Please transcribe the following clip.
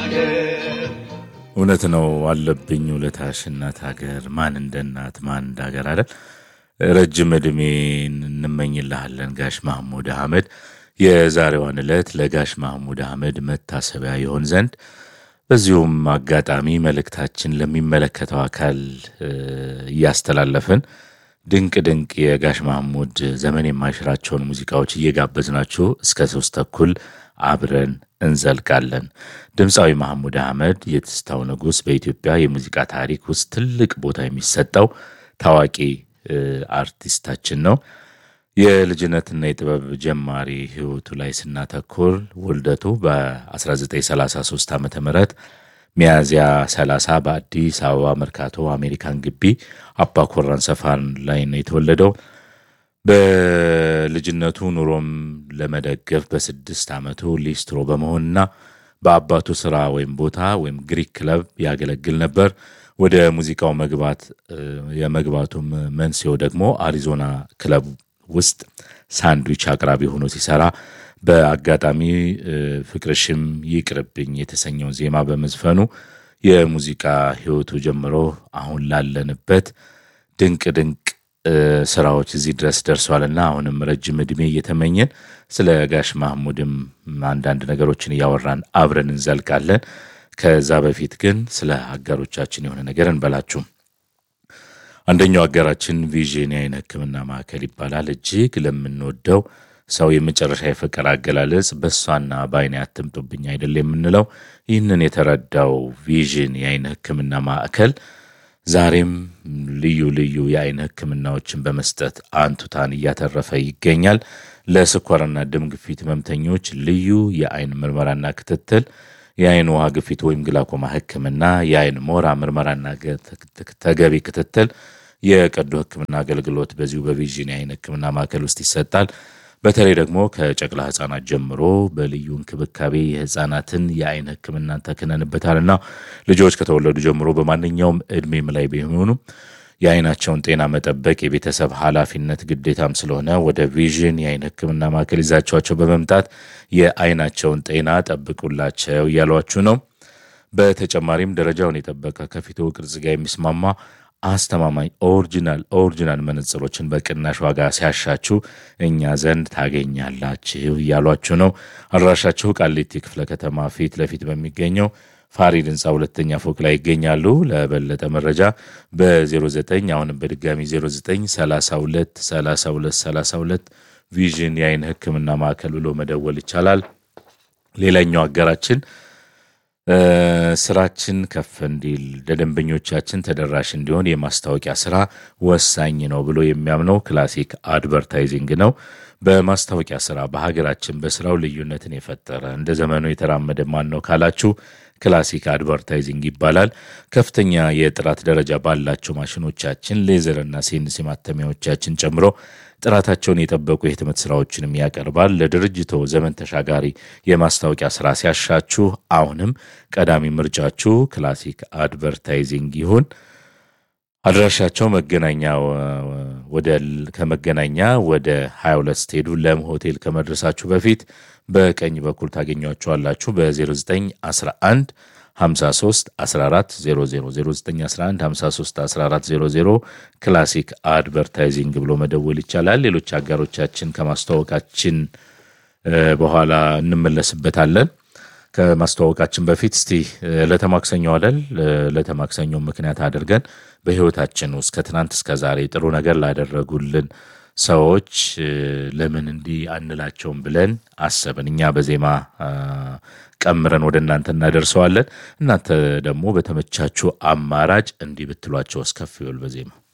እውነት ነው አለብኝ ውለታሽ እናት ሀገር ማን እንደ እናት ማን እንደ ሀገር አይደል ረጅም ዕድሜ እንመኝልሃለን ጋሽ ማህሙድ አህመድ የዛሬዋን ዕለት ለጋሽ ማህሙድ አህመድ መታሰቢያ ይሆን ዘንድ በዚሁም አጋጣሚ መልእክታችን ለሚመለከተው አካል እያስተላለፍን ድንቅ ድንቅ የጋሽ ማህሙድ ዘመን የማይሽራቸውን ሙዚቃዎች እየጋበዝናችሁ እስከ ሶስት ተኩል አብረን እንዘልቃለን። ድምፃዊ ማህሙድ አህመድ የትዝታው ንጉሥ በኢትዮጵያ የሙዚቃ ታሪክ ውስጥ ትልቅ ቦታ የሚሰጠው ታዋቂ አርቲስታችን ነው። የልጅነትና የጥበብ ጀማሪ ህይወቱ ላይ ስናተኩር ውልደቱ በ1933 ዓ ም ሚያዝያ 30 በአዲስ አበባ መርካቶ አሜሪካን ግቢ አባኮራን ሰፋን ላይ ነው የተወለደው። በልጅነቱ ኑሮም ለመደገፍ በስድስት ዓመቱ ሊስትሮ በመሆንና በአባቱ ስራ ወይም ቦታ ወይም ግሪክ ክለብ ያገለግል ነበር። ወደ ሙዚቃው መግባት የመግባቱም መንስኤው ደግሞ አሪዞና ክለብ ውስጥ ሳንድዊች አቅራቢ ሆኖ ሲሰራ በአጋጣሚ ፍቅርሽም ይቅርብኝ የተሰኘውን ዜማ በመዝፈኑ የሙዚቃ ህይወቱ ጀምሮ አሁን ላለንበት ድንቅ ድንቅ ስራዎች እዚህ ድረስ ደርሷልና አሁንም ረጅም ዕድሜ እየተመኘን ስለ ጋሽ ማህሙድም አንዳንድ ነገሮችን እያወራን አብረን እንዘልቃለን። ከዛ በፊት ግን ስለ አጋሮቻችን የሆነ ነገር እንበላችሁ። አንደኛው አጋራችን ቪዥን የዓይን ሕክምና ማዕከል ይባላል። እጅግ ለምንወደው ሰው የመጨረሻ የፍቅር አገላለጽ በእሷና በዓይኔ አትምጡብኝ አይደል የምንለው። ይህንን የተረዳው ቪዥን የዓይን ሕክምና ማዕከል ዛሬም ልዩ ልዩ የዓይን ሕክምናዎችን በመስጠት አንቱታን እያተረፈ ይገኛል። ለስኳርና ደም ግፊት ህመምተኞች ልዩ የዓይን ምርመራና ክትትል፣ የዓይን ውሃ ግፊት ወይም ግላኮማ ሕክምና፣ የዓይን ሞራ ምርመራና ተገቢ ክትትል፣ የቀዶ ሕክምና አገልግሎት በዚሁ በቪዥን የዓይን ሕክምና ማዕከል ውስጥ ይሰጣል። በተለይ ደግሞ ከጨቅላ ህጻናት ጀምሮ በልዩ እንክብካቤ የህጻናትን የዓይን ህክምናን ተክነንበታልና ልጆች ከተወለዱ ጀምሮ በማንኛውም እድሜም ላይ ቢሆኑ የዓይናቸውን ጤና መጠበቅ የቤተሰብ ኃላፊነት ግዴታም ስለሆነ ወደ ቪዥን የዓይን ህክምና ማዕከል ይዛቸዋቸው በመምጣት የዓይናቸውን ጤና ጠብቁላቸው እያሏችሁ ነው። በተጨማሪም ደረጃውን የጠበቀ ከፊቱ ቅርጽ ጋር የሚስማማ አስተማማኝ ኦሪጂናል ኦሪጂናል መነጽሮችን በቅናሽ ዋጋ ሲያሻችሁ እኛ ዘንድ ታገኛላችሁ እያሏችሁ ነው። አድራሻችሁ ቃሊቲ ክፍለ ከተማ ፊት ለፊት በሚገኘው ፋሪድ ህንፃ ሁለተኛ ፎቅ ላይ ይገኛሉ። ለበለጠ መረጃ በ09 አሁንም በድጋሚ 09 32 32 32 ቪዥን የዓይን ህክምና ማዕከል ብሎ መደወል ይቻላል። ሌላኛው አጋራችን ስራችን ከፍ እንዲል ለደንበኞቻችን ተደራሽ እንዲሆን የማስታወቂያ ስራ ወሳኝ ነው ብሎ የሚያምነው ክላሲክ አድቨርታይዚንግ ነው። በማስታወቂያ ስራ በሀገራችን በስራው ልዩነትን የፈጠረ እንደ ዘመኑ የተራመደ ማን ነው ካላችሁ ክላሲክ አድቨርታይዚንግ ይባላል። ከፍተኛ የጥራት ደረጃ ባላቸው ማሽኖቻችን ሌዘርና ሴንስ ማተሚያዎቻችን ጨምሮ ጥራታቸውን የጠበቁ የህትመት ስራዎችንም ያቀርባል። ለድርጅቶ ዘመን ተሻጋሪ የማስታወቂያ ስራ ሲያሻችሁ አሁንም ቀዳሚ ምርጫችሁ ክላሲክ አድቨርታይዚንግ ይሁን። አድራሻቸው መገናኛ ወደ ከመገናኛ ወደ 22 ስትሄዱ ለም ሆቴል ከመድረሳችሁ በፊት በቀኝ በኩል ታገኟቸዋላችሁ። በ0911 53 14 00 0911 53 14 00 ክላሲክ አድቨርታይዚንግ ብሎ መደወል ይቻላል። ሌሎች አጋሮቻችን ከማስተዋወቃችን በኋላ እንመለስበታለን። ከማስተዋወቃችን በፊት እስቲ ለተማክሰኞ አደል ለተማክሰኞ ምክንያት አድርገን በህይወታችን ውስጥ ከትናንት እስከ ዛሬ ጥሩ ነገር ላደረጉልን ሰዎች ለምን እንዲህ አንላቸውም ብለን አሰብን። እኛ በዜማ ቀምረን ወደ እናንተ እናደርሰዋለን። እናንተ ደግሞ በተመቻችሁ አማራጭ እንዲህ ብትሏቸው እስከፍ ይበል በዜማ